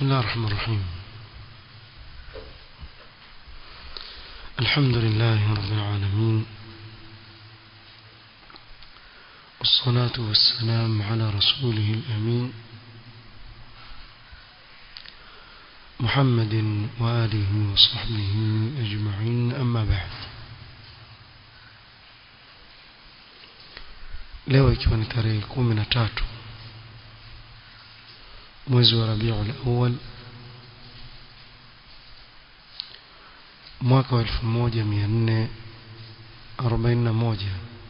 بسم الله الرحمن الرحيم الحمد لله رب العالمين والصلاة والسلام على رسوله الأمين محمد وآله وصحبه أجمعين أما بعد leo ikiwa ni tarehe kumi na tatu mwezi wa rabiul awal mwaka wa elfu moja mia nne arobaini na moja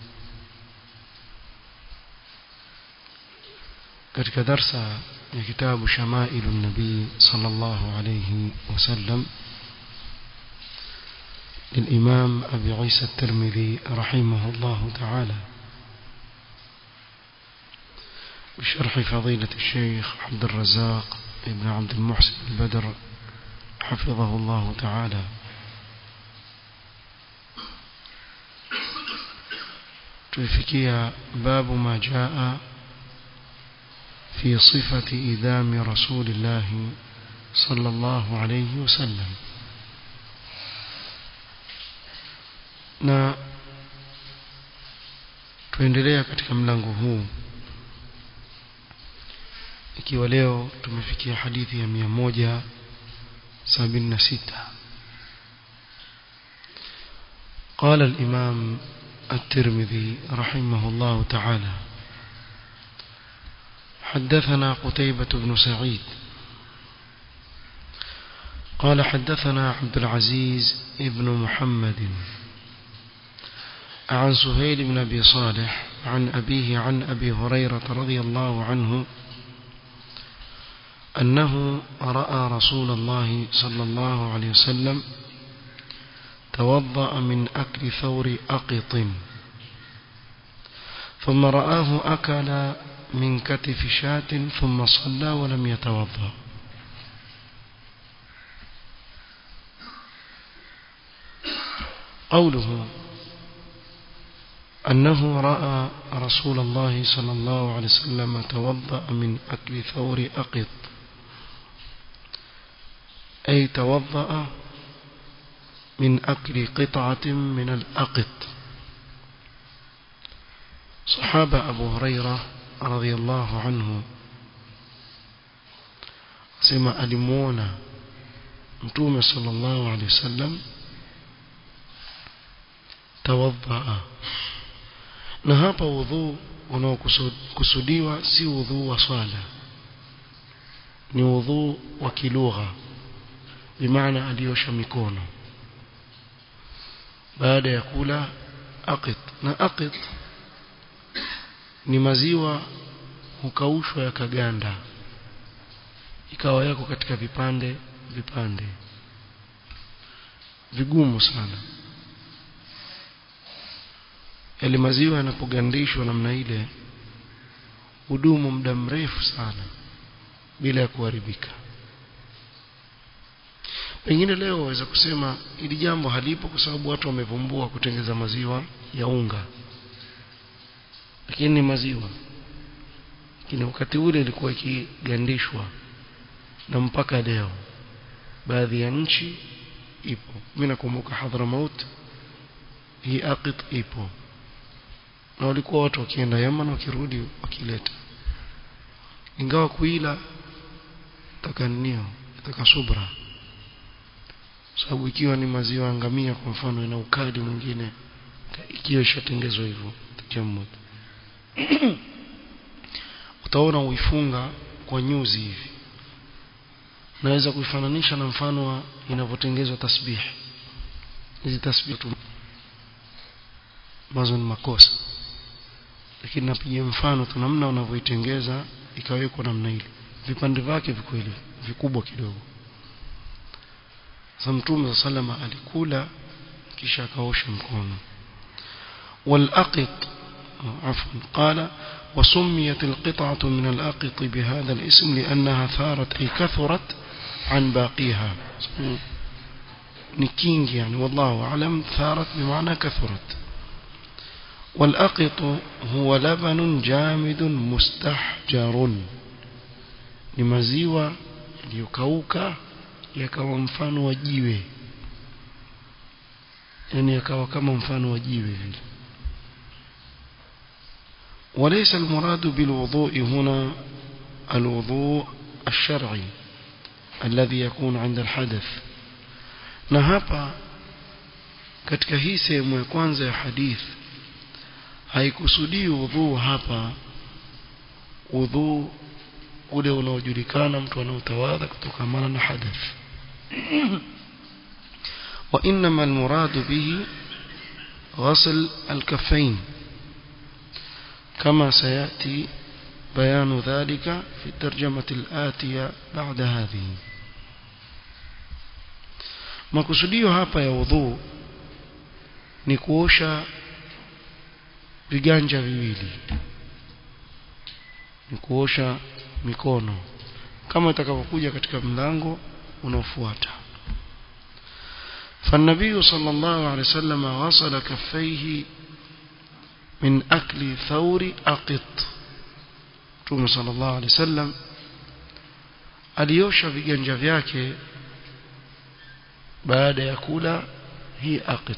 katika darsa ya kitabu shamailu nabii sallallahu alayhi wasallam للإمام أبي عيسى الترمذي رحمه الله تعالى بشرح فضيلة الشيخ عبد الرزاق ابن عبد المحسن البدر حفظه الله تعالى tuifikia babu ma jaa fi sifati idhami rasulillah sallallahu alayhi wasallam na tuendelea katika mlango huu ikiwa leo tumefikia hadithi ya mia moja sabini na sita قال الإمام الترمذي رحمه الله تعالى حدثنا قتيبة بن سعيد قال حدثنا عبد العزيز ابن محمد عن سهيل بن أبي صالح عن أبيه عن أبي هريرة رضي الله عنه أنه رأى رسول الله صلى الله عليه وسلم توضأ من أكل ثور أقط ثم رآه أكل من كتف شاة ثم صلى ولم يتوضأ قوله أنه رأى رسول الله صلى الله عليه وسلم توضأ من أكل ثور أقط أي توضأ من أكل قطعة من الأقط صحابة أبو هريرة رضي الله عنه سمع ألمونا متوم صلى الله عليه وسلم توضأ na hapa udhu unaokusudiwa si udhu wa swala ni udhu wa kilugha bimaana aliosha mikono baada ya kula aqit na aqit ni maziwa hukaushwa yakaganda ikawa yako katika vipande vipande vigumu sana yale maziwa yanapogandishwa namna ile hudumu muda mrefu sana bila ya kuharibika pengine leo waweza kusema ili jambo halipo kwa sababu watu wamevumbua kutengeza maziwa ya unga lakini ni maziwa lakini wakati ule ilikuwa ikigandishwa na mpaka leo baadhi ya nchi ipo mimi nakumbuka Hadramaut hii aqit ipo na walikuwa watu wakienda Yaman wakirudi wakileta ingawa kuila takanio taka subra sababu ikiwa ni maziwa ngamia kwa mfano ina ukali mwingine ikiwa ishatengezwa hivyo takiamud utaona uifunga kwa nyuzi hivi naweza kuifananisha na mfano wa inavyotengezwa tasbih hizi tasbih tu mazo ni makosa lakini napiga mfano tu namna unavyoitengeza ikawekwa namna ile vipande vyake viko hivi vikubwa kidogo sasa mtume sallama alikula kisha akaosha mkono والأقط عفوا قال وسميت القطعة من الأقط بهذا الاسم لأنها ثارت أي كثرت عن باقيها نكينج يعني والله أعلم ثارت بمعنى كثرت والأقط هو لبن جامد مستحجر ni maziwa yaliyokauka yakawa mfano wa jiwe yani yakawa kama mfano wa jiwe vile وليس المراد بالوضوء هنا الوضوء الشرعي الذي يكون عند الحدث na hapa katika hii sehemu ya kwanza ya hadith haikusudii udhuu hapa udhuu ule unaojulikana mtu anaotawadha kutokana na hadath وإنما المراد به غسل الكفين كما سيأتي بيان ذلك في الترجمة الآتية بعد هذه makusudio hapa ya udhu ni kuosha viganja viwili ni kuosha mikono kama itakavyokuja katika mlango unaofuata فالنبي صلى الله عليه وسلم غسل كفيه من أكل ثور أقط Mtume sallallahu alaihi wasallam aliosha viganja vyake baada ya kula hii aqit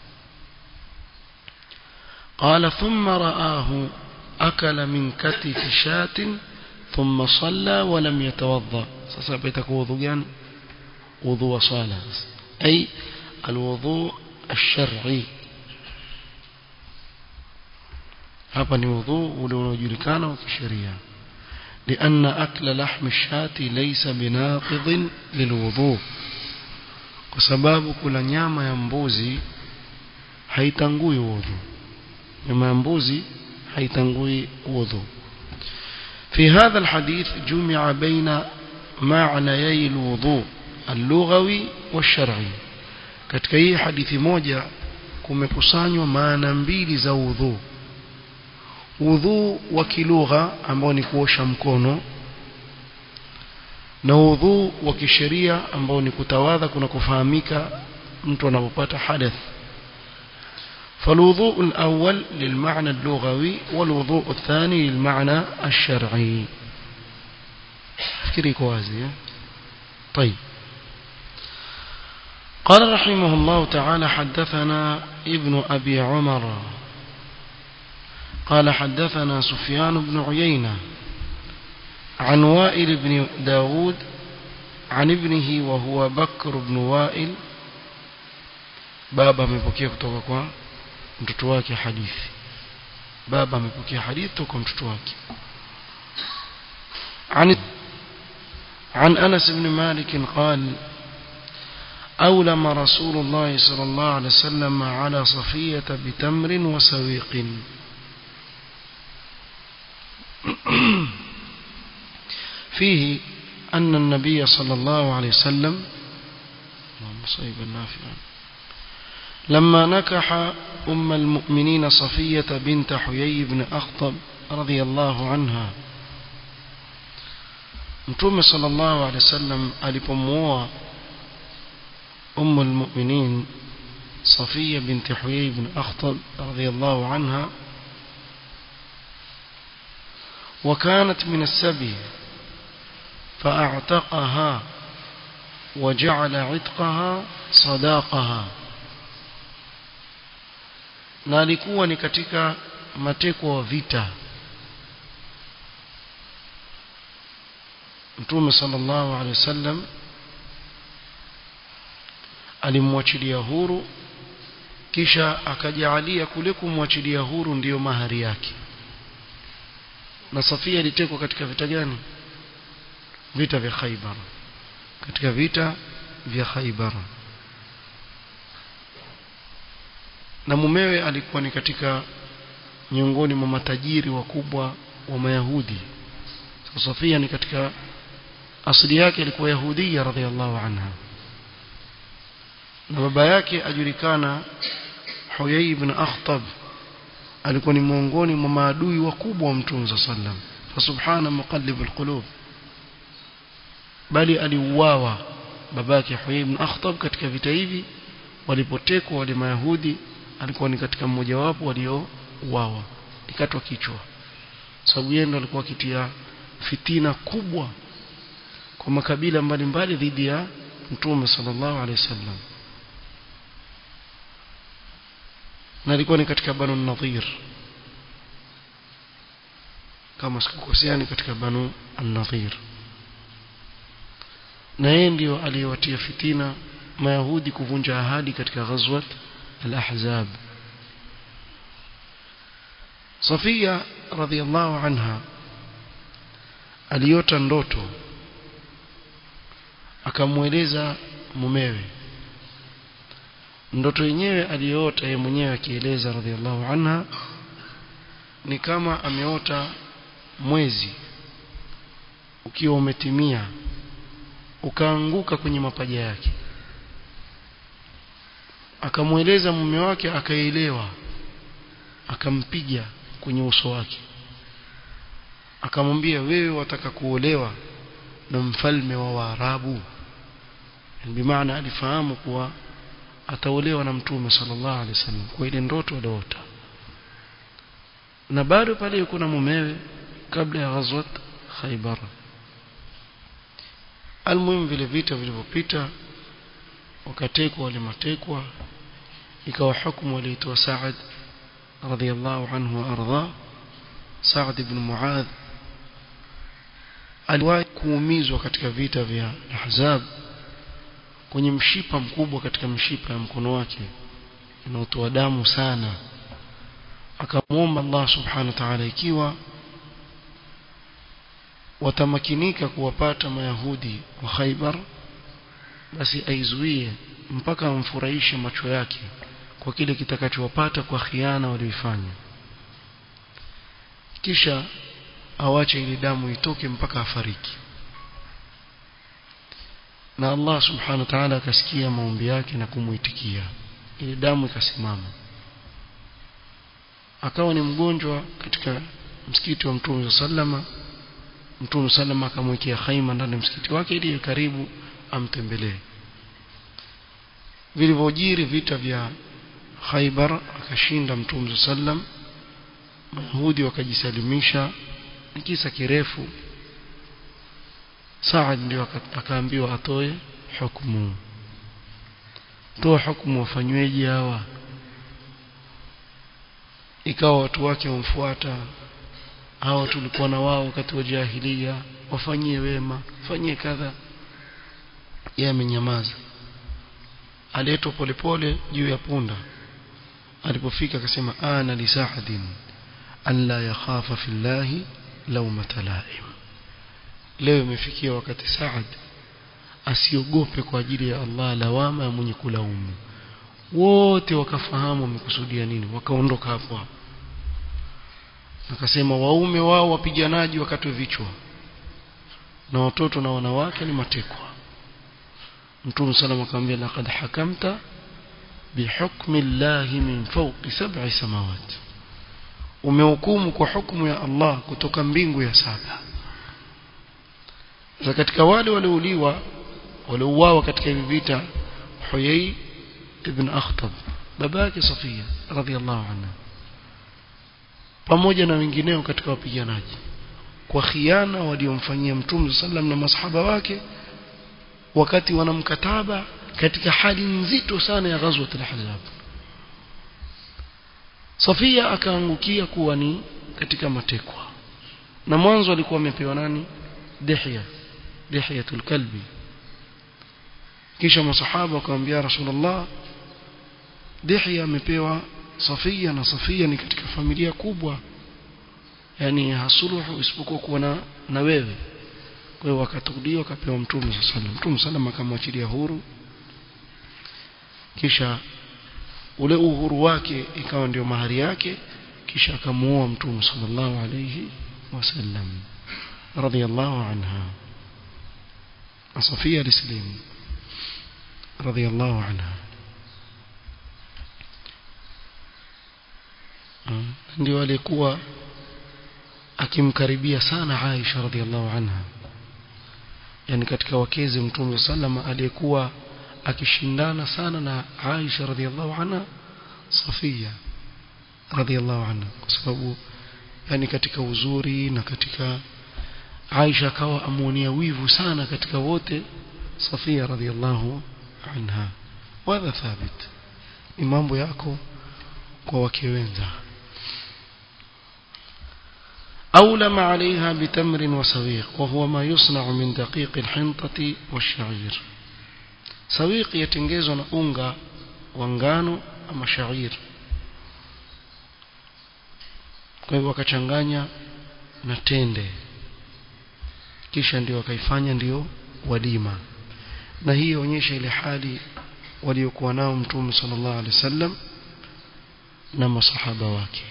قال ثم رآه أكل من كتف شاة ثم صلى ولم يتوضأ sasa itakuwa udhu gani udhu wa sala أي الوضوء الشرعي hapa ni udhu ule unaojulikana wa kisheria لأن أكل لحم الشاة ليس بناقض للوضوء kwa sababu kula nyama ya mbuzi haitangui udhu nyama ya mbuzi haitangui udhu في هذا الحديث جمع بين معنيي الوضوء اللغوي والشرعي katika hii hadithi moja kumekusanywa maana mbili za udhu udhu wa kilugha ambao ni kuosha mkono na udhu wa kisheria ambao ni kutawadha kuna kufahamika mtu anapopata hadath فالوضوء الأول للمعنى اللغوي والوضوء الثاني للمعنى الشرعي فكري كوازي طيب قال رحمه الله تعالى حدثنا ابن أبي عمر قال حدثنا سفيان بن عيينة عن وائل بن داود عن ابنه وهو بكر بن وائل بابا amepokea kutoka kwa mtoto wake hadithi baba amepokea hadithi kutoka mtoto wake عن عن أنس بن مالك قال أولم رسول الله صلى الله عليه وسلم على صفية بتمر وسويق فيه أن النبي صلى الله عليه وسلم اللهم صيبا نافعا لما نكح أم المؤمنين صفية بنت حيي بن أخطب رضي الله عنها متوم صلى الله عليه وسلم ألبموا أم المؤمنين صفية بنت حيي بن أخطب رضي الله عنها وكانت من السبي فأعتقها وجعل عتقها صداقها na alikuwa ni katika mateko wa vita Mtume sallallahu alaihi wasallam alimwachilia huru kisha akajaalia kule kumwachilia huru ndiyo mahari yake na Safia ilitekwa katika vita gani vita vya Khaibar katika vita vya Khaibar na mumewe alikuwa ni katika miongoni mwa matajiri wakubwa wa Mayahudi so Safia ni katika asili yake ilikuwa Yahudia radhiallahu anha na baba yake ajulikana Huyai ibn Akhtab alikuwa ni miongoni mwa maadui wakubwa wa Mtume sallam fa subhana muqallib alqulub bali aliuawa babake Huyai ibn Akhtab katika vita hivi walipotekwa wale mayahudi alikuwa ni katika mmoja wapo waliouawa ikatwa kichwa sababu yeye ndo alikuwa akitia fitina kubwa kwa makabila mbalimbali dhidi ya mtume sallallahu alaihi wasallam na alikuwa ni katika banu nadhir kama sikukosea ni katika banu an-nadhir na yeye ndio aliyewatia fitina mayahudi kuvunja ahadi katika ghazwat al-ahzab Safia radhiallahu anha aliota ndoto akamweleza mumewe ndoto yenyewe aliyoota yeye mwenyewe akieleza radhiallahu anha ni kama ameota mwezi ukiwa umetimia ukaanguka kwenye mapaja yake akamweleza mume wake akaelewa akampiga kwenye uso wake akamwambia wewe wataka kuolewa na mfalme wa Waarabu bimaana alifahamu kuwa ataolewa na mtume sallallahu alaihi wasallam kwa ile ndoto aliota na bado pale yuko na mumewe kabla ya ghazwat Khaybar almuhimu vile vita vilivyopita wakatekwa wale matekwa ikawa hukumu aliitoa Saad radhiallahu anhu wa arda Saad ibn Muadh aliwahi kuumizwa katika vita vya Ahzab kwenye mshipa mkubwa katika mshipa ya mkono wake unaotoa damu sana akamwomba Allah subhanahu wa ta'ala ikiwa watamakinika kuwapata mayahudi wa Khaybar basi aizuie mpaka amfurahishe macho yake kwa kile kitakachowapata kwa khiana walioifanya kisha awache ile damu itoke mpaka afariki na Allah subhanahu wa ta'ala akasikia maombi yake na kumuitikia ile damu ikasimama akawa ni mgonjwa katika msikiti wa Mtume sallama Mtume sallama akamwekea khaima ndani ya msikiti wake ili karibu amtembelee vilivyojiri vita vya Khaybar akashinda Mtume sallam Mayahudi wakajisalimisha ni kisa kirefu Saad ndio akaambiwa atoe hukumu toa hukumu wafanyweje hawa ikawa watu wake wamfuata hawa tulikuwa na wao wakati wa jahilia wafanyie wema fanyie kadha yeye amenyamaza aletwa polepole juu ya punda alipofika akasema ana li sa'adin an la yakhafa fillahi lawmata la'im leo imefikia wakati Saad asiogope kwa ajili ya Allah lawama ya mwenye kulaumu wote wakafahamu wamekusudia nini wakaondoka hapo hapo akasema waume wao wapiganaji wakatwe vichwa na watoto na wanawake ni matekwa Mtume sallam akamwambia laqad hakamta bihukmi llahi min fawqi sab'i samawati umehukumu kwa hukumu ya Allah kutoka mbingu ya saba sasa katika wale waliouliwa waliouawa katika hivi vita Huyai ibn Akhtab baba yake Safia radhiallahu anha pamoja na wengineo katika wapiganaji kwa khiana waliomfanyia Mtume sallam na masahaba wake wakati wana mkataba katika hali nzito sana ya ghazwat al-Ahzab Safia akaangukia kuwa ni katika matekwa na mwanzo alikuwa amepewa nani Dihya Dihyatul Kalbi kisha masahaba wakamwambia Rasulullah Dihya amepewa Safia na Safia ni katika familia kubwa yani hasuluhu isipokuwa kuwa na, na wewe kwa hiyo wakatukuliwa akapewa mtume sallallahu alaihi wasallam mtume sallam akamwachilia huru kisha ule uhuru wake ikawa ndio mahari yake kisha akamuoa mtume sallallahu alayhi wasallam radiyallahu anha Safia alislimu radiyallahu anha ndio alikuwa akimkaribia sana Aisha radhiallahu anha yani katika wakezi mtume sallama aliyekuwa akishindana sana na Aisha radhiallahu anha Safia radhiallahu anha kwa sababu yani katika uzuri na katika Aisha akawa amuonia wivu sana katika wote Safia radhiallahu anha wadha thabit ni mambo yako kwa wake wenza أولم عليها بتمر وسويق وهو ما يصنع من دقيق الحنطة والشعير سويق يتنجز أنغا وانغانو أما شعير kwa hivyo wakachanganya na tende kisha ndio wakaifanya ndio walima na hii yaonyesha ile hali waliokuwa nao mtume sallallahu alaihi wasallam na masahaba wake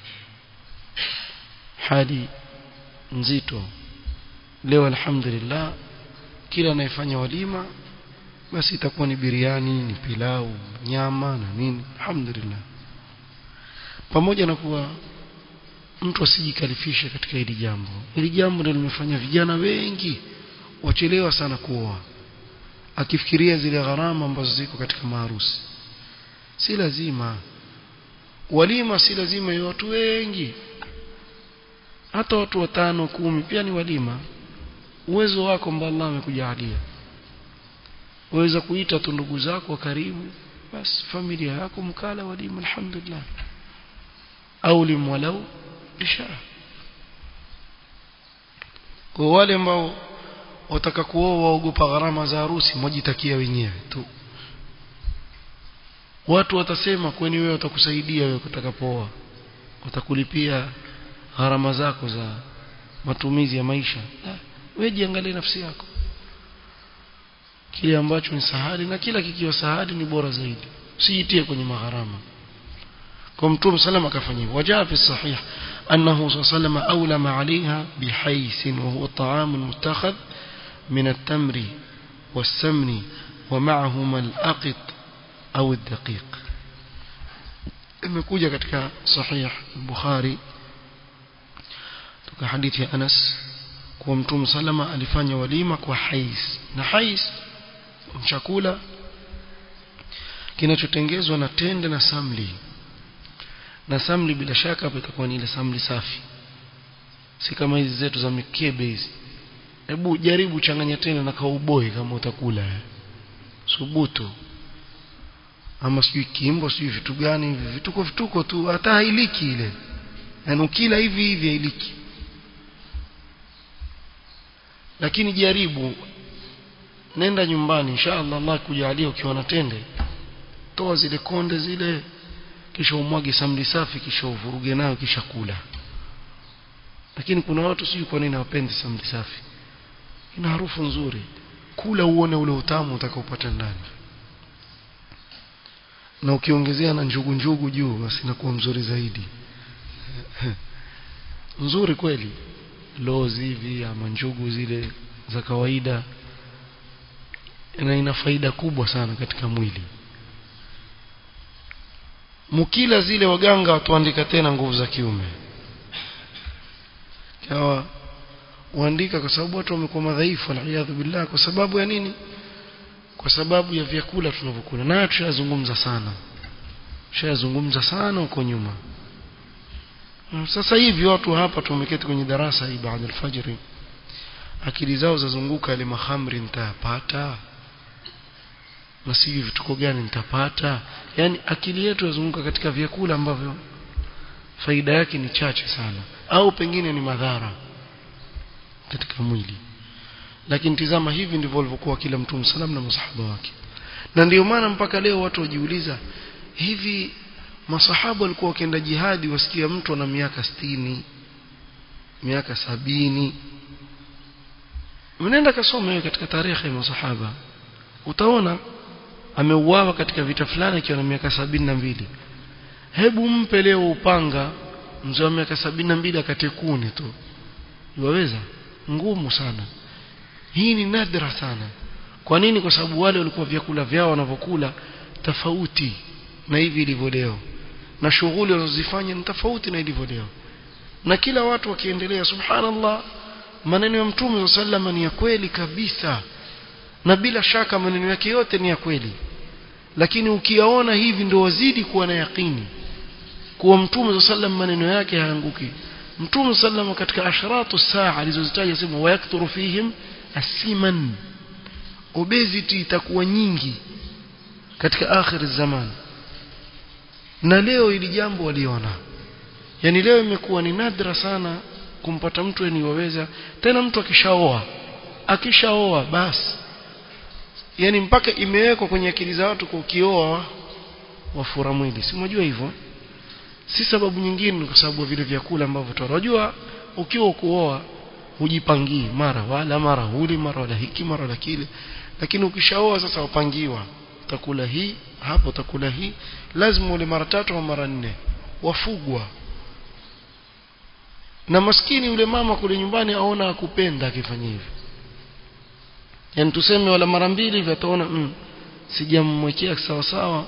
hali nzito leo alhamdulillah kila anayefanya walima basi itakuwa ni biriani ni pilau nyama na nini alhamdulillah pamoja na kuwa mtu asijikalifishe katika hili jambo hili jambo ndio limefanya vijana wengi wachelewa sana kuoa akifikiria zile gharama ambazo ziko katika maharusi si lazima walima si lazima ya watu wengi hata watu watano kumi pia ni walima uwezo wako ambao Allah amekujalia uweza kuita tu ndugu zako wa karibu basi familia yako mkala walima alhamdulillah au limwalau isha kwa wale ambao wataka kuoa waogopa gharama za harusi mwajitakia wenyewe tu watu watasema kwani wewe watakusaidia wewe utakapooa watakulipia gharama zako za matumizi ya maisha wewe jiangalie nafsi yako kile ambacho ni sahali na kila kikiwa sahali ni bora zaidi usijitie kwenye magharama kwa mtume salama akafanyia wajaa fi sahih annahu sallallahu awlama alaiha bihais wa huwa ta'am mutakhadh min at-tamri was-samni wa ma'ahuma al-aqit au ad-daqiq imekuja katika sahih bukhari kutoka hadithi ya Anas kuwa mtume salama alifanya walima kwa hais na hais chakula kinachotengezwa na tende na samli na samli bila shaka hapo itakuwa ni ile samli safi si kama hizi zetu za mikebe hizi hebu jaribu changanya tena na kauboi kama utakula subutu ama sijui kimbo sijui vitu gani hivi vituko vituko tu hata hailiki ile na ukila hivi hivi hailiki lakini jaribu nenda nyumbani inshallah Allah kujalia ukiwa na tende toa zile konde zile kisha umwage samli safi kisha uvuruge nayo kisha kula lakini kuna watu sijui kwa nini hawapendi samli safi ina harufu nzuri kula uone ule utamu utakaopata ndani na ukiongezea na njugu njugu juu basi inakuwa mzuri zaidi nzuri kweli lozi hivi ama njugu zile za kawaida na ina faida kubwa sana katika mwili mukila zile waganga watuandika tena nguvu za kiume kawa uandika kwa sababu watu wamekuwa madhaifu aliyadhu billah kwa sababu ya nini kwa sababu ya vyakula tunavyokula nayo tushazungumza sana tushazungumza sana huko nyuma sasa hivi watu hapa tumeketi kwenye darasa hii baada alfajiri akili zao zazunguka ile mahamri nitayapata na sijui vituko gani nitapata yani akili yetu yazunguka katika vyakula ambavyo faida yake ni chache sana au pengine ni madhara katika mwili lakini tizama hivi ndivyo walivyokuwa kila mtu salam na masahaba wake na ndio maana mpaka leo watu wajiuliza hivi masahaba walikuwa wakienda jihadi wasikia mtu ana miaka sitini miaka sabini mnaenda kasome wewe katika tarehe ya masahaba utaona ameuawa katika vita fulani akiwa na miaka sabini na mbili hebu mpe leo upanga mzee wa miaka sabini na mbili akatekuni tu waweza ngumu sana hii ni nadra sana kwa nini kwa sababu wale walikuwa vyakula vyao wanavyokula tofauti na hivi ilivyo leo na shughuli wanazozifanya ni tofauti na ilivyo leo na kila watu wakiendelea subhanallah maneno ya mtume sallallahu ni ya kweli kabisa na bila shaka maneno yake yote ni ya kweli lakini ukiyaona hivi ndio wazidi kuwa na yakini kuwa mtume sallam maneno yake hayanguki mtume sallam katika ashratu saa alizozitaja sema wayakthuru fihim asiman obesity itakuwa nyingi katika akhir zaman na leo ili jambo waliona yani leo imekuwa ni nadra sana kumpata mtu aniwaweza tena mtu akishaoa akishaoa basi yani mpaka imewekwa kwenye akili za watu kwa ukioa wafura mwili si mnajua hivyo si sababu nyingine kwa sababu vile vyakula ambavyo tunajua ukiwa kuoa hujipangii mara wala mara huli mara wala hiki mara wala kile lakini ukishaoa sasa wapangiwa utakula hii hapo utakula hii lazima ule mara tatu au mara nne wafugwa na maskini yule mama kule nyumbani aona akupenda akifanya hivyo yani tuseme wala mara mbili hivi ataona mm, sijamwekea sawa sawa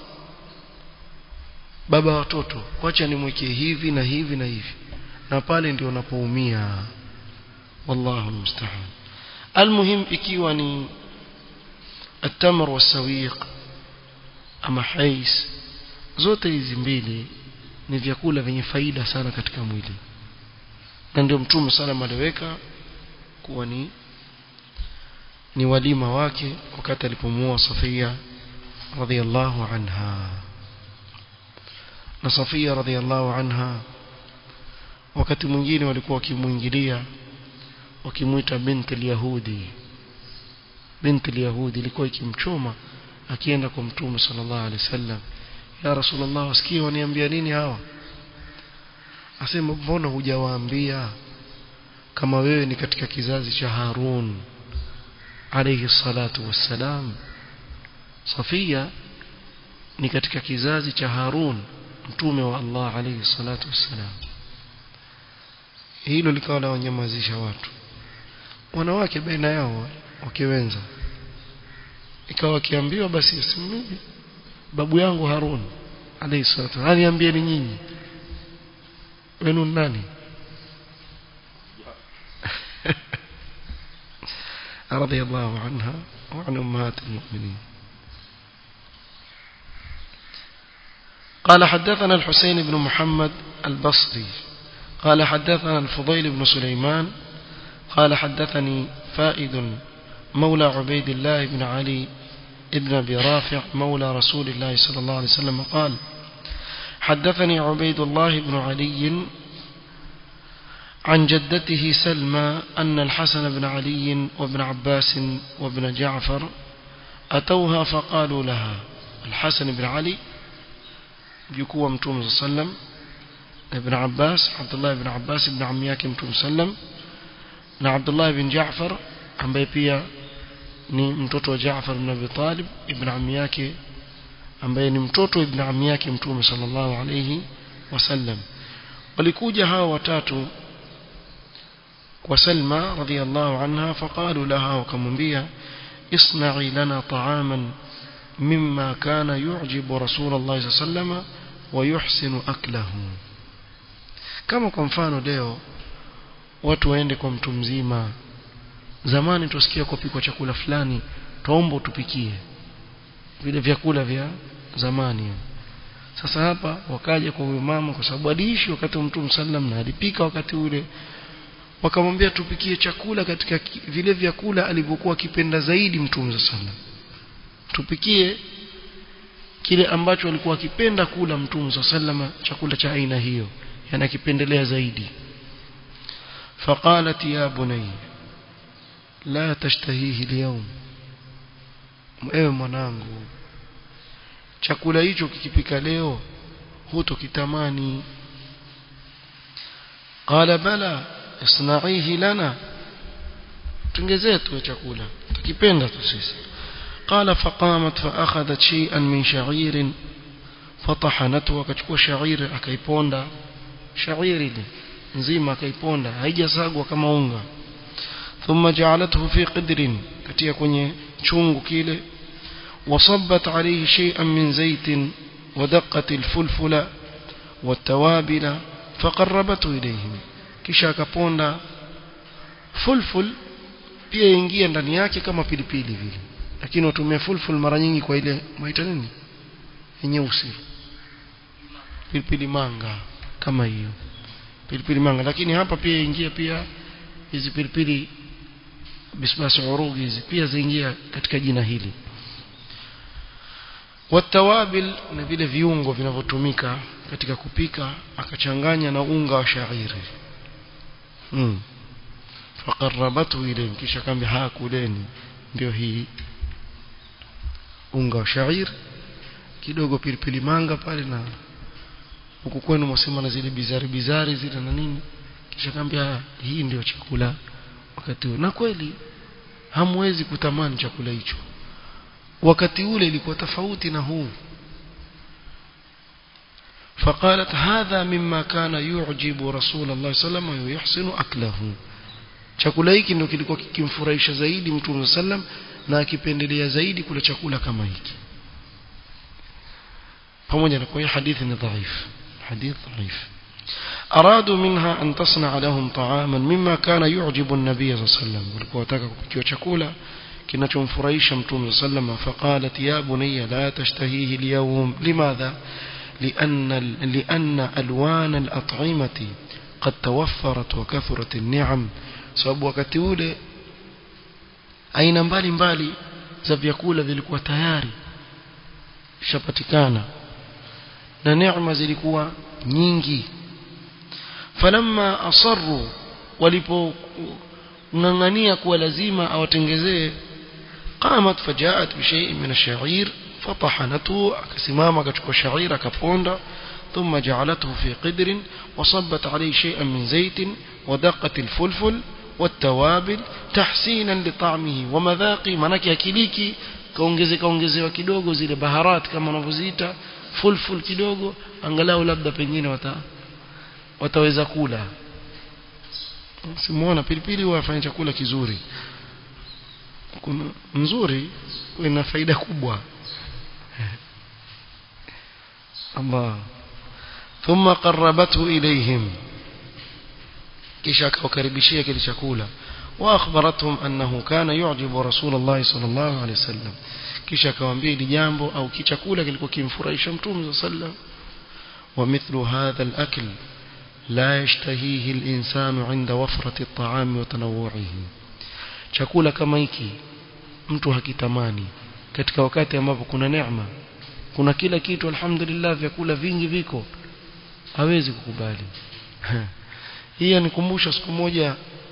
baba watoto wacha nimwekee hivi na hivi na hivi na pale ndio unapoumia wallahu musta'an almuhim ikiwa ni التمر والسويق ama hais zote hizi mbili ni vyakula vyenye faida sana katika mwili na ndio mtume sana aliweka kuwa ni ni walima wake wakati alipomuoa Safia radhiallahu anha na Safia radhiallahu anha wakati mwingine walikuwa wakimuingilia wakimuita binti al-yahudi binti al-yahudi ilikuwa ikimchoma akienda kwa mtume sallallahu alaihi wasallam ya rasulullah wasikie waniambia nini hawa asema mbona hujawaambia kama wewe ni katika kizazi cha Harun alayhi salatu wassalam Safia ni katika kizazi cha Harun mtume wa Allah alayhi salatu wassalam hilo likawa la wanyamazisha watu wanawake baina yao wakiwenza ikawa wakiambiwa basi simimi babu yangu Harun alayhi salatu aniambie ni nyinyi wenu nani رضي الله عنها وعن أمهات المؤمنين قال حدثنا الحسين بن محمد البصري قال حدثنا الفضيل بن سليمان قال حدثني فائد مولى عبيد الله بن علي ابن أبي رافع مولى رسول الله صلى الله عليه وسلم قال حدثني عبيد الله بن علي عن جدته سلمى أن الحسن بن علي وابن عباس وابن جعفر أتوها فقالوا لها الحسن بن علي يكوى متوم صلى الله عليه وسلم ابن عباس عبد الله بن عباس ابن عمياك متوم صلى الله عليه وسلم na Abdullah bin Jaafar ambaye pia ni mtoto wa Jaafar ibn Abi Talib ibn ammi yake ambaye ni mtoto ibn ammi yake Mtume sallallahu alayhi wasallam walikuja hawa watatu kwa Salma radhiyallahu anha faqalu laha wakamwambia isna'i lana ta'aman mimma kana yu'jibu Rasulullah sallallahu alayhi wasallam wa yuhsinu aklahu kama kwa mfano leo watu waende kwa mtu mzima zamani tusikia kupikwa chakula fulani tuombe tupikie vile vyakula vya zamani sasa hapa wakaja kwa huyo mama kwa sababu aliishi wakati wa mtume sallam na alipika wakati ule wakamwambia tupikie chakula katika vile vyakula alivyokuwa akipenda zaidi mtume sallam tupikie kile ambacho alikuwa akipenda kula mtume sallam chakula cha aina hiyo yani akipendelea zaidi فقالت يا بني لا تشتهيه اليوم ewe mwanangu chakula hicho kikipika leo hutokitamani qala bala isna'ihi lana tungezee tu chakula tukipenda tu sisi qala faqamat fa akhadhat shay'an min sha'irin fatahanatu akachukua sha'ir akaiponda sha'iri nzima akaiponda haijasagwa kama unga thumma ja'alathu fi qidrin katia kwenye chungu kile wasabbat alayhi shay'an min zaitin ودقت الفلفل والتوابل فقربته إليهم kisha akaponda fulful pia ingia ndani yake kama pilipili vile lakini watumia fulful mara nyingi kwa ile maita nini nyeusi pilipili manga kama hiyo pilipili manga lakini hapa pia ingia pia hizi pilipili bisbasi urugi hizi pia zaingia katika jina hili watawabil na vile viungo vinavyotumika katika kupika akachanganya na unga wa shairi hmm. faqarrabatu ilayhim kisha kambi hakuleni ndio hii unga wa shairi kidogo pilipili manga pale na huku kwenu mwasema na zile bizari bizari zile na nini kisha kaambia hii ndio chakula wakati huo na kweli hamwezi kutamani chakula hicho wakati ule ilikuwa tofauti na huu فقالت هذا مما كان يعجب رسول الله صلى الله عليه وسلم ويحسن أكله chakula hiki ndio kilikuwa kikimfurahisha zaidi mtume sallam na akipendelea zaidi kula chakula kama hiki pamoja na kwa hadithi ni dhaif hadith dhaif أرادوا منها أن تصنع لهم طعاما مما كان يعجب النبي صلى الله عليه وسلم walikuwa wataka kupikiwa chakula kinachomfurahisha mtume sallam فقالت يا بني لا تشتهيه اليوم لماذا لأن لأن ألوان الأطعمة قد توفرت وكثرت النعم sababu wakati ule aina mbalimbali za vyakula vilikuwa tayari shapatikana na neema zilikuwa nyingi falamma asarru walipong'ang'ania kuwa lazima awatengezee qamat fajaat bishai'in min ash-sha'ir fatahanatu akasimama akachukua sha'ir akaponda ثم جعلته في قدر وصبت عليه شيئا من زيت ودقت الفلفل والتوابل تحسينا لطعمه ومذاقه manake akiliki kaongeze kaongezewa kidogo zile baharat kama wanavyoziita fulful kidogo angalau labda pengine wata wataweza kula simuona pilipili huwa afanya chakula kizuri kuna nzuri ina faida kubwa Allah ثم قربته إليهم kisha akawakaribishia kile chakula واخبرتهم انه كان يعجب رسول الله صلى الله عليه وسلم kisha akawaambia hili jambo au kichakula kilikuwa kimfurahisha mtume صلى الله عليه وسلم ومثل هذا الاكل لا يشتهيه الانسان عند وفرة الطعام وتنوعه chakula kama hiki mtu hakitamani katika wakati ambapo kuna neema kuna kila kitu alhamdulillah vyakula vingi viko hawezi kukubali hii anikumbusha siku moja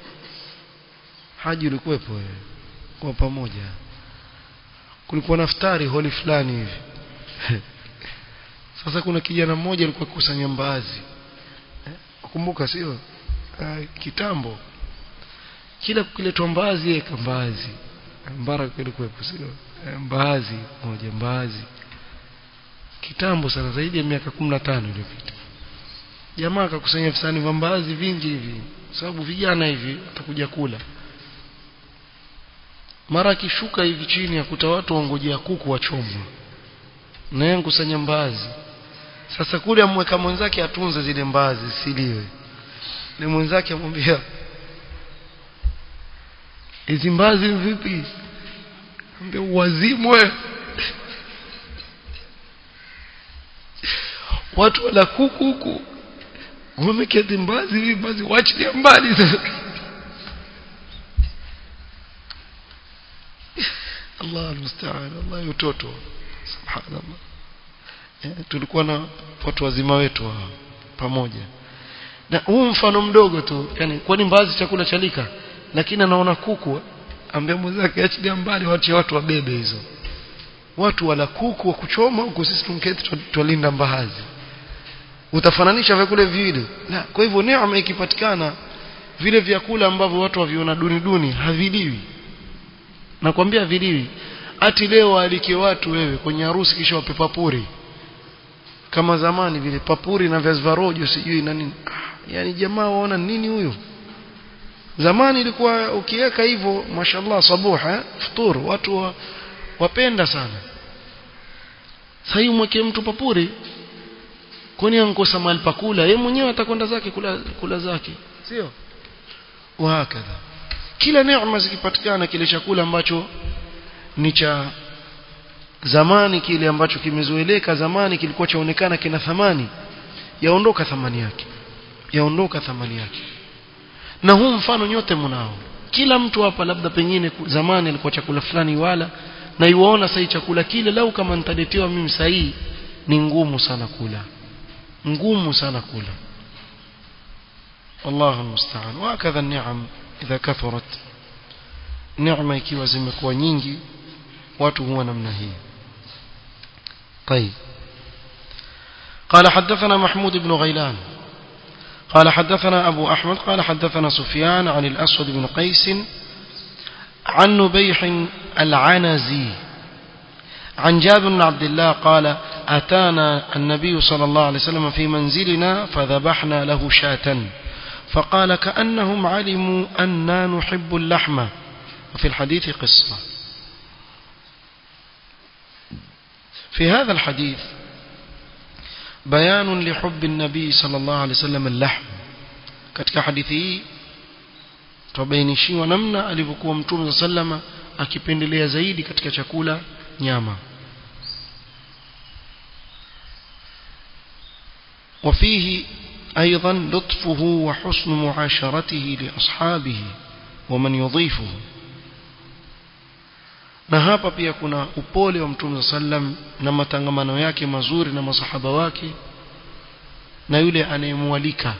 haji ulikuwepo wewe kwa pamoja kulikuwa naftari holi fulani hivi sasa kuna kijana mmoja alikuwa kusanya mbaazi kumbuka sio kitambo kila kukiletwa mbaazi yeye mbaazi mbara kulikuwepo sio mbaazi moja mbaazi kitambo sana zaidi ya miaka 15 iliyopita jamaa akakusanya visani vya mbaazi vingi hivi sababu vijana hivi watakuja kula mara akishuka hivi chini akuta watu wangojea kuku wachomwa na yeye kusanya mbaazi sasa kule amweka mwenzake atunze zile mbaazi siliwe ni mwenzake amwambia hizi mbaazi vipi ambia wazimwe watu wala kuku huku wameketi mbazi hivi basi waachilia mbali sasa Allah almusta'an Allah utoto subhanallah eh, tulikuwa na watu wazima wetu hao pamoja na huu mfano mdogo tu yani kwani mbazi chakula chalika lakini anaona kuku ambia mwenzake achilia mbali wache watu wabebe hizo watu wala kuku wa kuchoma huku sisi tunketi twalinda mbaazi utafananisha vyakula viwili na kwa hivyo neema ikipatikana vile vyakula ambavyo watu waviona duni duni haviliwi nakwambia haviliwi ati leo alike watu wewe kwenye harusi kisha wape papuri kama zamani vile papuri na viazi vya rojo sijui na nini yani jamaa waona nini huyo zamani ilikuwa ukiweka hivyo mashallah sabuha futur watu wa, wapenda sana sasa mweke mtu papuri kwani ankosa mahali pa kula yeye mwenyewe atakwenda zake kula, kula zake sio wahakadha kila neema zikipatikana kile chakula ambacho ni cha zamani kile ambacho kimezoeleka zamani kilikuwa chaonekana kina thamani yaondoka thamani yake yaondoka thamani yake na huu mfano nyote mnao kila mtu hapa labda pengine zamani alikuwa chakula fulani wala na iwaona sasa chakula kile lau kama nitaletewa mimi sahihi ni ngumu sana kula ngumu sana kula والله المستعان وهكذا النعم إذا كثرت نعمة ikiwa zimekuwa nyingi watu huwa namna hii طيب قال حدثنا محمود بن غيلان قال حدثنا أبو أحمد قال حدثنا سفيان عن الأسود بن قيس عن نبيح العنزي عن جابر بن عبد الله قال أتانا النبي صلى الله عليه وسلم في منزلنا فذبحنا له شاة فقال كأنهم علموا أننا نحب اللحم وفي الحديث قصة في هذا الحديث بيان لحب النبي صلى الله عليه وسلم اللحم katika hadithi hii tubainishiwa namna alivyokuwa mtume sallama akipendelea zaidi katika chakula nyama وفيه أيضا لطفه وحسن معاشرته لأصحابه ومن يضيفه na hapa pia kuna upole wa mtume sallam na matangamano yake mazuri na masahaba wake na yule anayemwalika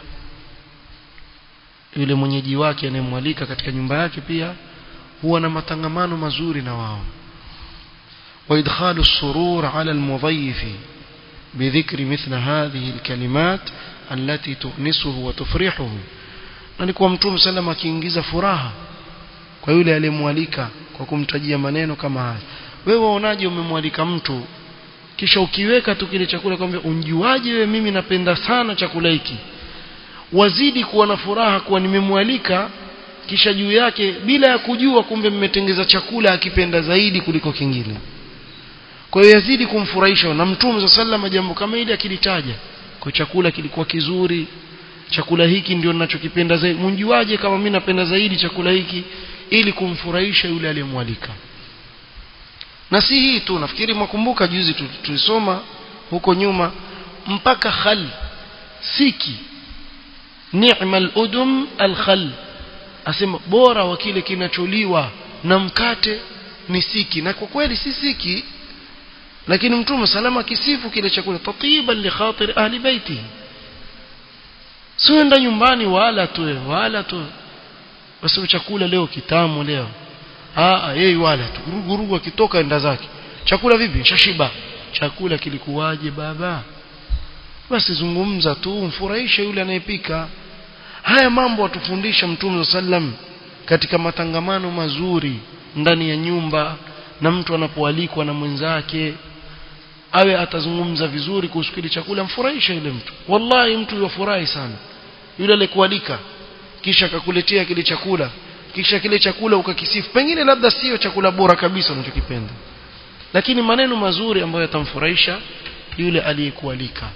yule mwenyeji wake anayemwalika katika nyumba yake pia huwa na matangamano mazuri na wao وإدخال السرور على المضيف بذكر مثل هذه الكلمات التي تؤنسه وتفرحه na nikuwa mtume sallam akiingiza furaha kwa yule aliyemwalika kwa kumtajia maneno kama haya wewe waonaje umemwalika mtu kisha ukiweka tu kile chakula kwambia unjuaje wewe mimi napenda sana chakula hiki wazidi kuwa na furaha kuwa nimemwalika kisha juu yake bila ya kujua kumbe mmetengeza chakula akipenda zaidi kuliko kingine kwa hiyo yazidi kumfurahisha na mtume sallam jambo kama hili akilitaja kwa chakula kilikuwa kizuri chakula hiki ndio ninachokipenda zaidi mnjuaje kama mimi napenda zaidi chakula hiki ili kumfurahisha yule aliyemwalika na si hii tu nafikiri mwakumbuka juzi tulisoma huko nyuma mpaka khal siki ni'mal udum al-khal asema bora wa kile kinacholiwa na mkate ni siki na kwa kweli si siki lakini mtume salama kisifu kile chakula tatiban li khatir ahli baiti sienda nyumbani wala tu wala tu basi chakula leo kitamu leo ah yeye wala tu gurugu akitoka enda zake chakula vipi shashiba chakula kilikuwaje baba basi zungumza tu mfurahishe yule anayepika haya mambo watufundisha mtume sallam katika matangamano mazuri ndani ya nyumba na mtu anapoalikwa na mwenzake awe atazungumza vizuri kuhusu kile chakula mfurahishe yule mtu wallahi mtu yafurahi sana yule alikualika kisha akakuletea kile chakula kisha kile chakula ukakisifu pengine labda sio chakula bora kabisa unachokipenda lakini maneno mazuri ambayo yatamfurahisha yule aliyekualika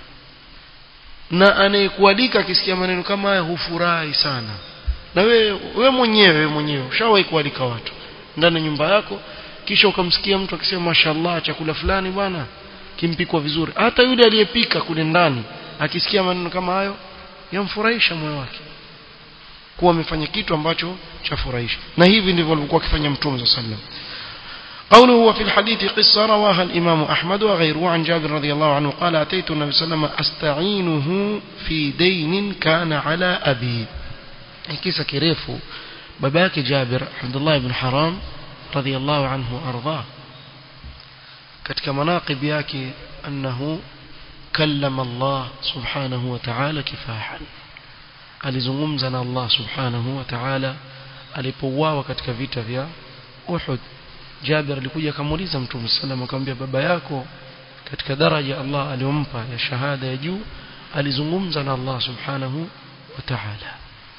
na anayekualika akisikia maneno kama haya hufurahi sana na wewe wewe mwenyewe wewe mwenyewe ushawahi kualika watu ndani ya nyumba yako kisha ukamsikia mtu akisema mashallah chakula fulani bwana kimpikwa vizuri hata yule aliyepika kule ndani akisikia maneno kama hayo yamfurahisha moyo wake kuwa amefanya kitu ambacho chafurahisha na hivi ndivyo alivyokuwa akifanya mtume صلى الله قوله وفي الحديث قصة رواها الإمام أحمد وغيره عن جابر رضي الله عنه قال أتيت النبي صلى الله عليه وسلم أستعينه في دين كان على أبي كيسا كريفو باباك جابر عبد الله بن حرام رضي الله عنه أرضاه katika manaqib yake annahu kallama Allah subhanahu wa ta'ala kifahan alizungumza na Allah subhanahu wa ta'ala alipouawa katika vita vya Uhud Jabir alikuja akamuuliza Mtume sallam akamwambia baba yako katika daraja Allah aliyompa ya shahada ya juu alizungumza na Allah subhanahu wa ta'ala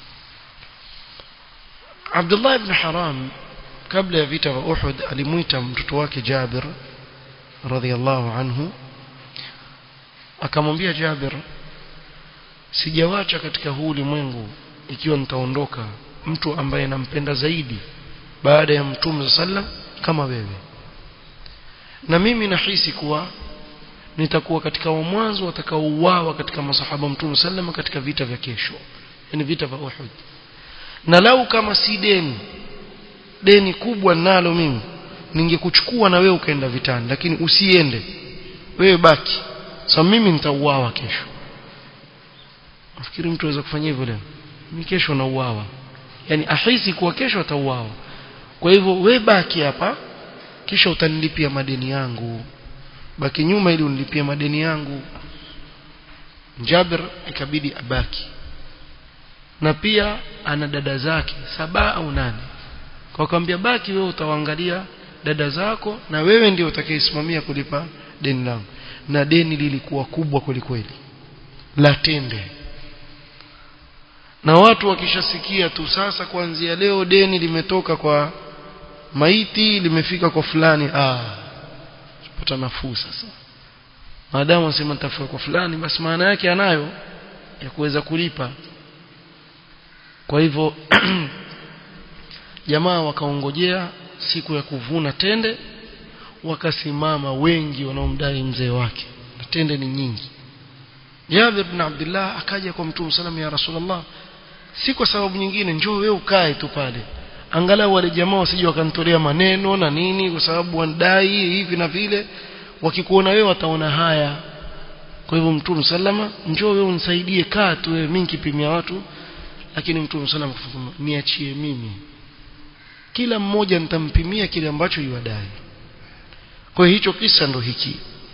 Abdullah ibn Haram kabla ya vita vya Uhud alimuita mtoto wake Jabir radhiallahu anhu akamwambia Jabir sijawacha katika huu ulimwengu ikiwa nitaondoka mtu ambaye nampenda zaidi baada ya mtume sallam kama wewe na mimi nahisi kuwa nitakuwa katika wa mwanzo watakaouawa katika masahaba mtume sallama katika vita vya kesho yani vita vya Uhud na lau kama si deni deni kubwa nalo mimi ningekuchukua na wewe ukaenda vitani lakini usiende wewe baki sasa mimi nitauawa kesho nafikiri mtu aweza kufanya hivyo leo mimi kesho nauawa yani ahisi kuwa kesho atauawa kwa hivyo we baki hapa kisha utanilipia madeni yangu baki nyuma ili unilipie madeni yangu Jabir ikabidi abaki na pia ana dada zake saba au nane kwa kwambia baki wewe utawaangalia dada zako na wewe ndio utakayesimamia kulipa deni langu na deni lilikuwa kubwa kwelikweli la tende na watu wakishasikia tu sasa kuanzia leo deni limetoka kwa maiti limefika kwa fulani ah pata nafuu sasa maadamu asema nitafika kwa fulani basi maana yake anayo ya kuweza kulipa kwa hivyo jamaa wakaongojea siku ya kuvuna tende wakasimama wengi wanaomdai mzee wake na tende ni nyingi Jabir bin Abdullah akaja kwa Mtume sallam ya Rasulullah si kwa sababu nyingine njoo wewe ukae tu pale angalau wale jamaa wasije wakanitolea maneno na nini kwa sababu wanadai hivi na vile wakikuona wewe wataona haya kwa hivyo Mtume sallama njoo wewe unisaidie kaa tu wewe mimi nikipimia watu lakini Mtume sallama akasema niachie mimi kila mmoja nitampimia kile ambacho yuadai kwa hicho kisa ndo hiki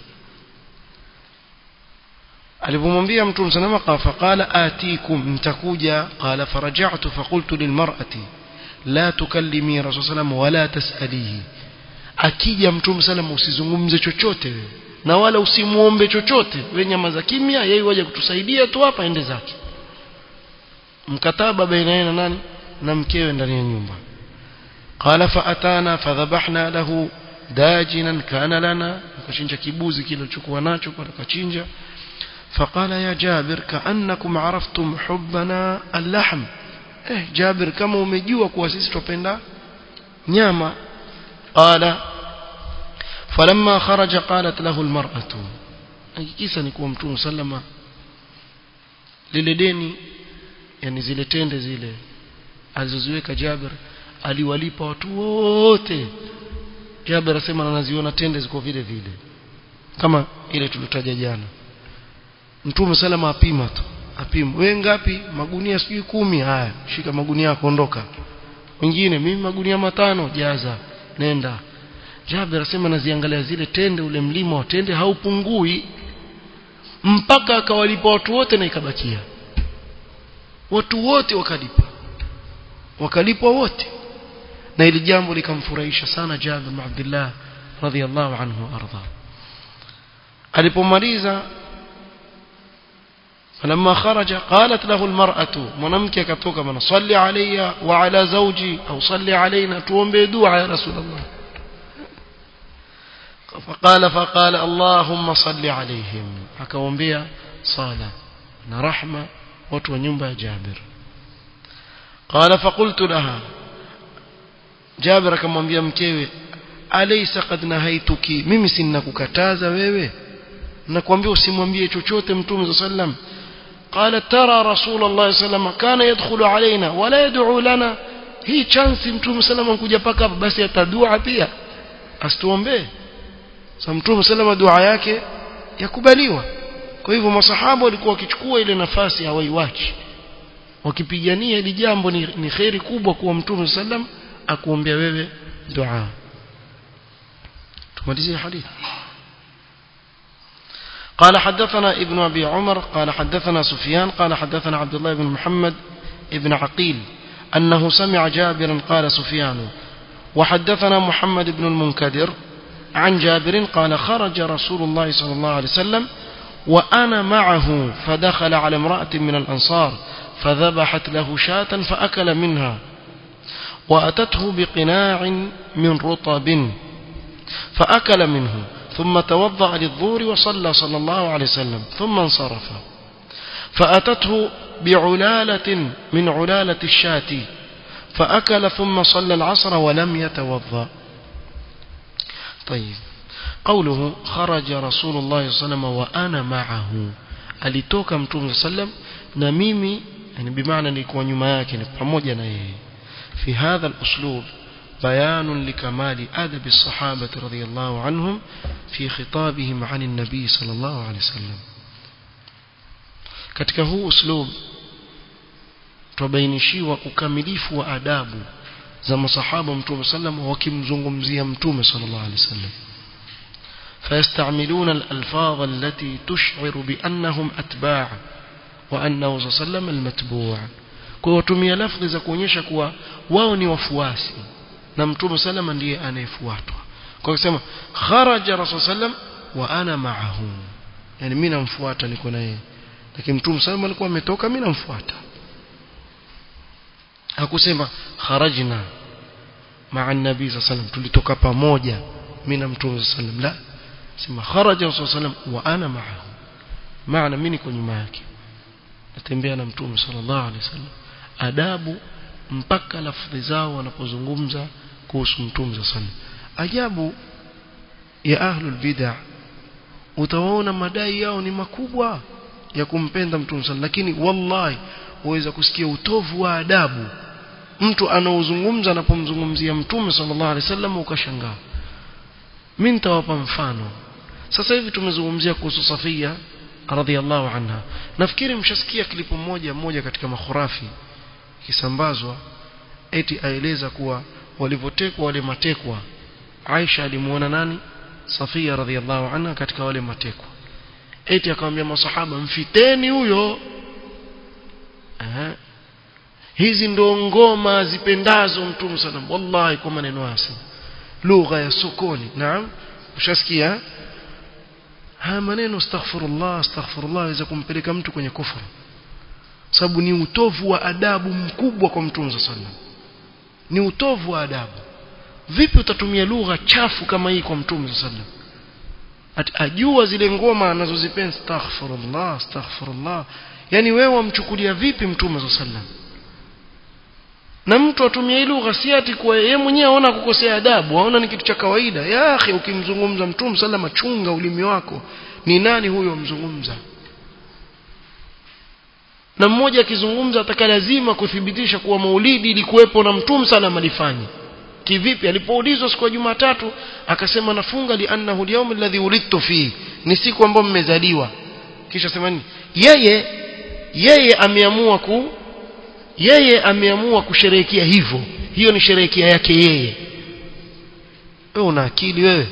alipomwambia mtume salama faqala atikum mtakuja qala faraja'tu faqultu lilmar'ati la tukallimi rasul sallam wala tasalihi akija mtume sallam usizungumze chochote wewe na wala usimuombe chochote wewe nyamaza kimya yeye waje kutusaidia tu hapa ende zake mkataba baina yeye na nani na mkewe ndani ya nyumba qala fa atana fadhabahna lahu dajinan kana lana akachinja kibuzi kile alichokuwa nacho pale akachinja فقال يا جابر كأنكم عرفتم حبنا اللحم eh Jabir kama umejua kuwa sisi tupenda nyama qala falamma kharaja qalat lahu almar'atu kisa ni kuwa mtume sallama lile deni yani zile tende zile alizoziweka Jabir aliwalipa watu wote Jabir asema anaziona tende ziko vile vile kama ile tulitaja jana Mtume salama apima tu apima wewe ngapi magunia sijui kumi haya shika magunia yako ondoka wengine mimi magunia matano jaza nenda Jabir asema naziangalia zile tende ule mlima wa tende haupungui mpaka akawalipa watu wote na ikabakia watu wote wakalipa wakalipwa wote na ili jambo likamfurahisha sana Jabir bin Abdullah radhiyallahu anhu arda alipomaliza فلما خرج قالت له المرأة منامك كتوك من صلي علي وعلى زوجي أو صلي علينا تومبي دعاء يا رسول الله فقال فقال اللهم صل عليهم akawaambia sala na rahma watu wa nyumba ya Jabir قال فقلت لها Jabir akamwambia mkewe alaysa qad nahaituki mimi sina kukataza wewe nakwambia usimwambie chochote mtume sallam قال ترى رسول الله صلى الله عليه وسلم كان يدخل علينا ولا يدعو لنا hii chance mtume sallam kuja paka basi atadua pia asituombee sasa mtume sallam dua yake yakubaliwa kwa hivyo masahaba walikuwa wakichukua ile nafasi hawaiwachi wakipigania ili jambo ni, ni khairi kubwa kuwa mtume sallam akuombea wewe dua tumalizie hadithi قال حدثنا ابن أبي عمر قال حدثنا سفيان قال حدثنا عبد الله بن محمد ابن عقيل أنه سمع جابرا قال سفيان وحدثنا محمد بن المنكدر عن جابر قال خرج رسول الله صلى الله عليه وسلم وأنا معه فدخل على امرأة من الأنصار فذبحت له شاة فأكل منها وأتته بقناع من رطب فأكل منه ثم توضأ للظهر وصلى صلى الله عليه وسلم ثم انصرف فأتته بعلالة من علالة الشاة فأكل ثم صلى العصر ولم يتوضأ طيب قوله خرج رسول الله صلى الله عليه وسلم وأنا معه alitoka mtume sallam na mimi yani bimaana nilikuwa nyuma yake ni pamoja na yeye fi hadha al-uslub بيان لكمال أدب الصحابة رضي الله عنهم في خطابهم عن النبي صلى الله عليه وسلم katika huu uslub tubainishiwa ukamilifu wa adabu za masahaba mtume sallam wakimzungumzia mtume sallallahu alaihi wasallam فيستعملون الألفاظ التي تشعر بأنهم أتباع وأنه صلى الله عليه وسلم المتبوع kwa watumia lafzi za kuonyesha kuwa wao ni wafuasi na mtume salama ndiye anayefuatwa kwa kusema kharaja rasul sallam wa ana ma'ahu yani mimi namfuata niko na yeye lakini mtume salama alikuwa ametoka mimi namfuata hakusema kharajna ma'a nabii sallam tulitoka pamoja mimi na mtume sallam la sema kharaja rasul sallam wa ana ma'ahu maana mimi niko nyuma yake natembea na mtume sallallahu alaihi wasallam adabu mpaka lafdhi zao wanapozungumza kuhusu mtume sana ajabu ya ahlul bid'ah utawaona madai yao ni makubwa ya kumpenda mtume sana lakini wallahi waweza kusikia utovu wa adabu mtu anaozungumza anapomzungumzia mtume sallallahu alaihi wasallam ukashangaa mimi nitawapa mfano sasa hivi tumezungumzia kuhusu Safia radhiallahu anha nafikiri mshasikia klipu moja moja katika makhurafi kisambazwa eti aeleza kuwa walivyotekwa wale matekwa Aisha alimuona nani Safia radhiallahu anha katika wale matekwa eti akamwambia masahaba mfiteni huyo eh hizi ndo ngoma zipendazo mtume sana wallahi kwa maneno haya lugha ya sokoni naam ushasikia haya maneno astaghfirullah astaghfirullah yaweza kumpeleka mtu kwenye kufuru sababu ni utovu wa adabu mkubwa kwa mtume sallallahu ni utovu wa adabu vipi utatumia lugha chafu kama hii kwa mtume sallallahu ajua zile ngoma anazozipenda astaghfirullah astaghfirullah yani wewe wamchukulia vipi mtume sallallahu na mtu atumia hii lugha si ati kwa yeye mwenyewe aona kukosea adabu aona ni kitu cha kawaida ya akhi ukimzungumza mtume sallallahu chunga ulimi wako ni nani huyo mzungumza na mmoja akizungumza ataka lazima kuthibitisha kuwa maulidi ilikuwepo na mtume sallallahu alifanya kivipi alipoulizwa siku ya Jumatatu akasema nafunga li annahu al-yawm alladhi ulidtu fi ni siku ambayo mmezaliwa kisha sema nini yeye yeye ameamua ku yeye ameamua kusherehekea hivyo hiyo ni sherehekea yake yeye wewe una akili wewe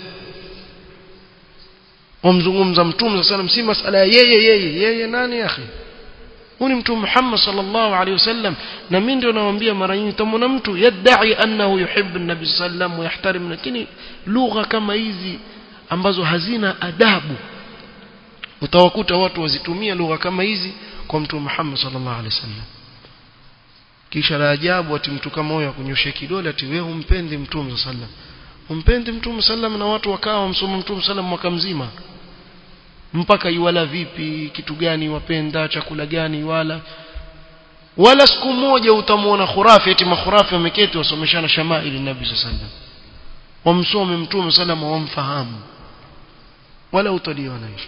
wamzungumza mtume sallam si masala ya yeye yeye yeye nani akhi huyu mtume Muhammad sallallahu alaihi wasallam na mimi ndio nawaambia mara nyingi tamona mtu yadai annahu yuhibbu an-nabi sallam wa yahtarim lakini lugha kama hizi ambazo hazina adabu utawakuta watu wazitumia lugha kama hizi kwa mtume Muhammad sallallahu alaihi wasallam kisha la ajabu ati mtu kama huyo akunyoshe kidole ati wewe umpendi mtume sallam umpendi mtume sallam na watu wakawa wamsoma mtume sallam mwaka mzima mpaka iwala vipi kitu gani wapenda chakula gani wala wala siku moja utamwona khurafi eti makhurafi wameketi wasomeshana shamaili nabii sallam wamsome mtume sallam wamfahamu wala utaliona hicho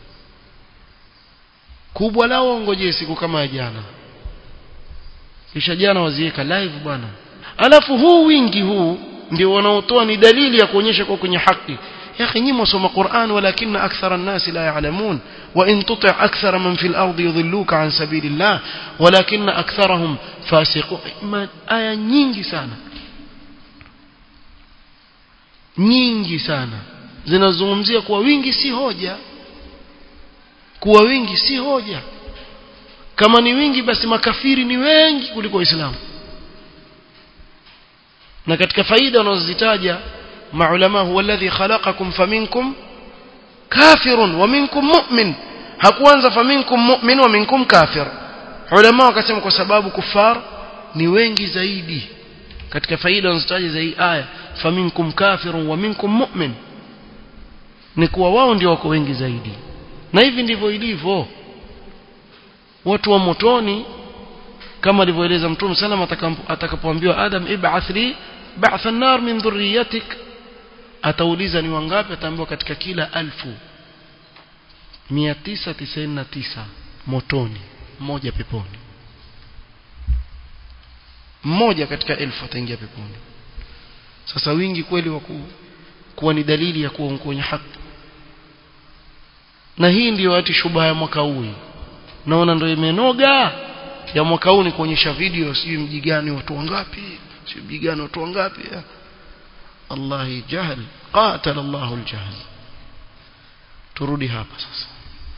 kubwa lao ngoje siku kama jana kisha jana waziweka live bwana alafu huu wingi huu ndio wanaotoa ni dalili ya kuonyesha kwa kwenye haki يا أخي نيم وصم قرآن ولكن أكثر الناس لا يعلمون وإن تطع أكثر من في الأرض يضلوك عن سبيل الله ولكن أكثرهم فاسقون ما آية nyingi sana nyingi sana zinazungumzia kuwa wingi si hoja kuwa wingi si hoja kama ni wingi basi makafiri ni wengi kuliko waislamu na katika faida wanazozitaja maulama huwa alladhi khalaqakum faminkum kafirun wa minkum mu'min hakuanza faminkum mu'min wa minkum kafir ulama wakasema kwa sababu kufar ni wengi zaidi katika faida wanazitaja za hii aya faminkum kafirun wa minkum mu'min ni kuwa wao ndio wako wengi zaidi na hivi ndivyo ilivyo watu wa motoni kama alivyoeleza mtume sallam atakapoambiwa adam ib'ath li ba'th an-nar min dhurriyyatik atauliza ni wangapi ataambiwa katika kila alfu 999 motoni mmoja peponi mmoja katika elfu ataingia peponi sasa wingi kweli wa kuwa ni dalili ya kuwa kwenye haki na hii ndiyo ati shubha ya mwaka huu naona ndio imenoga ya mwaka huu ni kuonyesha video sijui mji gani watu wangapi sijui mji gani watu wangapi Allah jahl qatala Allah aljahl turudi hapa sasa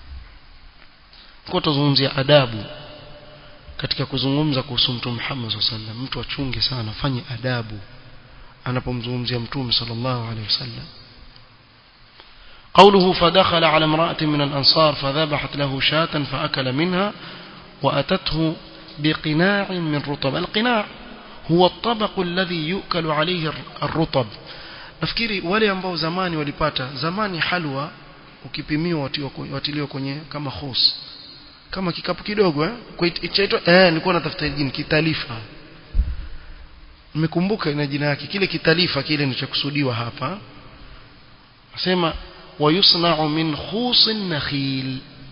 kwa tuzungumzia adabu katika kuzungumza kuhusu mtume Muhammad sallallahu mtu achunge sana fanye adabu anapomzungumzia mtume sallallahu alaihi wasallam قوله فدخل على امرأة من الأنصار فذبحت له شاة فأكل منها وأتته بقناع من رطب القناع هو الطبق الذي يؤكل عليه الرطب nafikiri wale ambao zamani walipata zamani halwa ukipimiwa watiliwa kwenye kama khos kama kikapu kidogo eh chaitwa eh nilikuwa natafuta jina kitalifa nimekumbuka ina jina yake kile kitalifa kile ndicho kusudiwa hapa nasema wayusna'u min khusin nakhil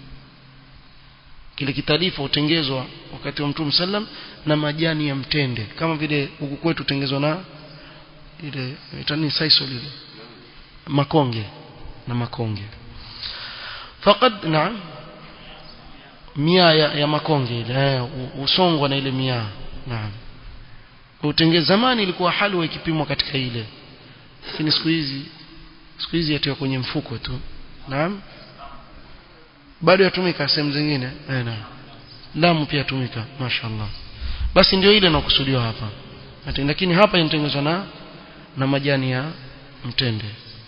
kile kitalifa utengezwa wakati wa Mtume sallam na majani ya mtende kama vile huku kwetu utengezwa na ile itani saisol ile makonge na makonge faqad na'am mia ya, ya makonge ile usongwa na ile mia naam utengeza zamani ilikuwa halwa ikipimwa katika ile lakini siku hizi siku hizi yatiwa kwenye mfuko tu naam bado yatumika sehemu zingine eh naam damu pia yatumika mashaallah basi ndio ile inakusudiwa hapa lakini hapa inatengenezwa na na majani ya mtende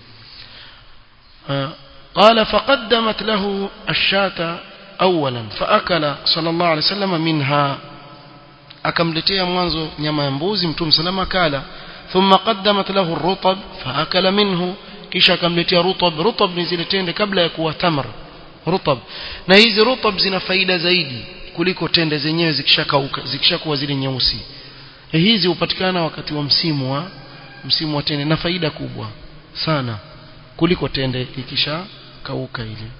قال فقدمت له الشاة أولا فأكل صلى الله عليه وسلم منها akamletea mwanzo nyama ya mbuzi mtume salama kala thumma qaddamat lahu ar-rutab faakala minhu kisha akamletea rutab rutab ni zile tende kabla ya kuwa tamr rutab na hizi rutab zina faida zaidi kuliko tende zenyewe zikishakauka zikishakuwa zile nyeusi hizi hupatikana wakati wa msimu wa msimu wa tende na faida kubwa sana kuliko tende ikisha kauka ile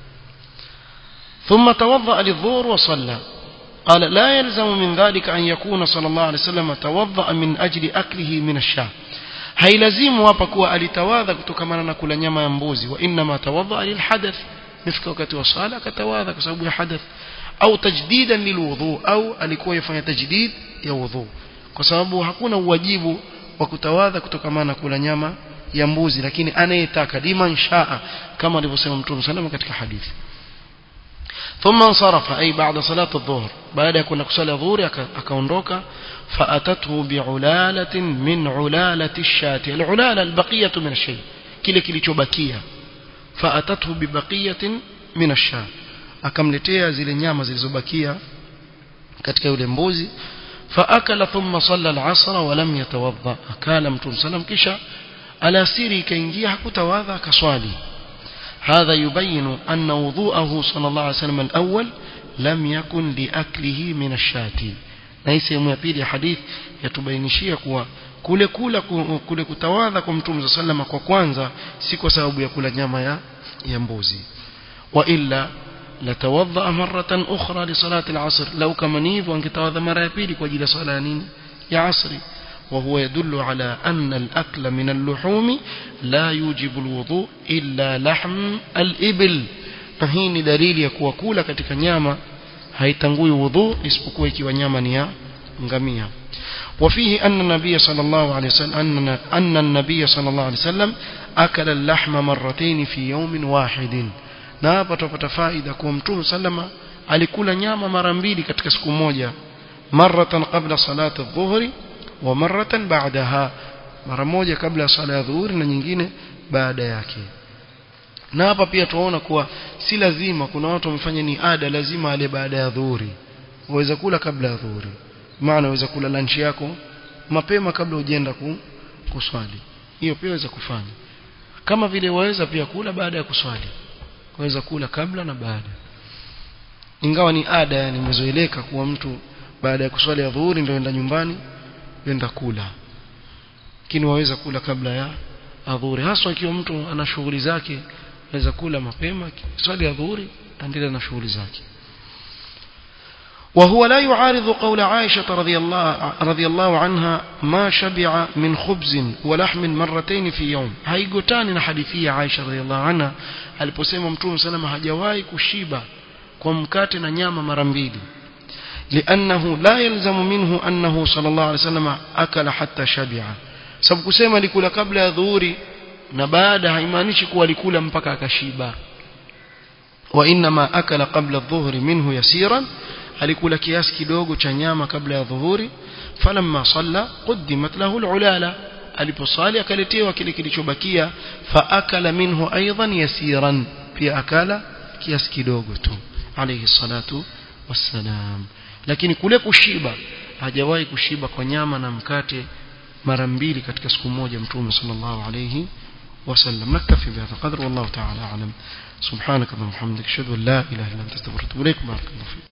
ثم توضأ للظهر وصلى قال لا يلزم من ذلك أن يكون صلى الله عليه وسلم توضأ من أجل أكله من الشاة hailazimu hapa kuwa alitawadha kutokamana na kula nyama ya mbuzi wa inma tawadha lilhadath nifika wakati wa sala akatawadha kwa sababu ya hadath au tajdidan lilwudhu au alikuwa yafanya tajdid ya wudhu kwa sababu hakuna uwajibu wa kutawadha kutokamana na kula nyama ya mbuzi lakini anayetaka liman shaa kama alivyosema mtume sallallahu katika hadithi ثم انصرف أي بعد صلاة الظهر بعد يكون كسال الظهر أكونdoka فأتته بعلالة من علالة الشاة العلالة البقية من الشيء kile kilichobakia فأتته ببقية من الشاة akamletea zile nyama zilizobakia katika yule mbuzi فأكل ثم صلى العصر ولم يتوضأ أكال متون سلام كشا alasiri ikaingia hakutawadha akaswali هذا يبين أن وضوءه صلى الله عليه وسلم الأول لم يكن لأكله من الشاة na hii sehemu ya pili ya hadith yatubainishia kuwa kule kula kule kutawadha kwa mtume sallama kwa kwanza si kwa sababu ya kula nyama ya ya mbuzi wa illa latawadha maratan ukhra li salati al-asr law kama ni hivyo angetawadha mara ya pili kwa ajili ya swala ya nini ya asri وهو يدل على أن الأكل من اللحوم لا يوجب الوضوء إلا لحم الإبل فهين دليل يكوى كولا katika nyama haitangui wudhu isipokuwa ikiwa nyama ni ya ngamia وفيه أن النبي صلى الله عليه وسلم أن, أن النبي صلى الله عليه وسلم أكل اللحم مرتين في يوم واحد na hapa tupata faida kuwa mtume sallama alikula nyama mara mbili katika siku moja maratan qabla salati adh-dhuhri wa maratan ba'daha mara moja kabla ya sala ya dhuhuri na nyingine baada yake na hapa pia tunaona kuwa si lazima kuna watu wamefanya ni ada lazima ale baada ya dhuhuri waweza kula kabla ya dhuhuri maana waweza kula lunch yako mapema kabla hujaenda ku, kuswali hiyo pia waweza kufanya kama vile waweza pia kula baada ya kuswali waweza kula kabla na baada ingawa ni ada yani imezoeleka kuwa mtu baada ya kuswali ya dhuhuri ndio enda nyumbani enda kula lakini waweza kula kabla ya adhuhuri haswa ikiwa mtu ana shughuli zake aweza kula mapema swali adhuhuri endelea na shughuli zake وهو لا يعارض قول عائشة رضي الله, رضي الله عنها ما شبع من خبز ولحم مرتين في يوم haigotani حديثية عائشة رضي الله عنها aliposema mtume salama hajawahi kushiba kwa mkate na nyama mara mbili لأنه لا يلزم منه أنه صلى الله عليه وسلم أكل حتى شبع sababu kusema alikula kabla ya dhuhuri na baada haimaanishi kuwa alikula mpaka akashiba وإنما أكل قبل الظهر منه يسيرا alikula kiasi kidogo cha nyama kabla ya dhuhuri falamma salla quddimat lahu alulala aliposali akaletewa kile kilichobakia fa akala minhu aidan yasiran pia akala kiasi kidogo tu alayhi salatu wassalam lakini kule kushiba hajawahi kushiba kwa nyama na mkate mara mbili katika siku moja mtume sallallahu alayhi وسلم نكتفي بهذا القدر والله تعالى أعلم سبحانك اللهم وبحمدك أشهد أن لا إله إلا أنت استغفرك وأتوب إليك بارك الله فيك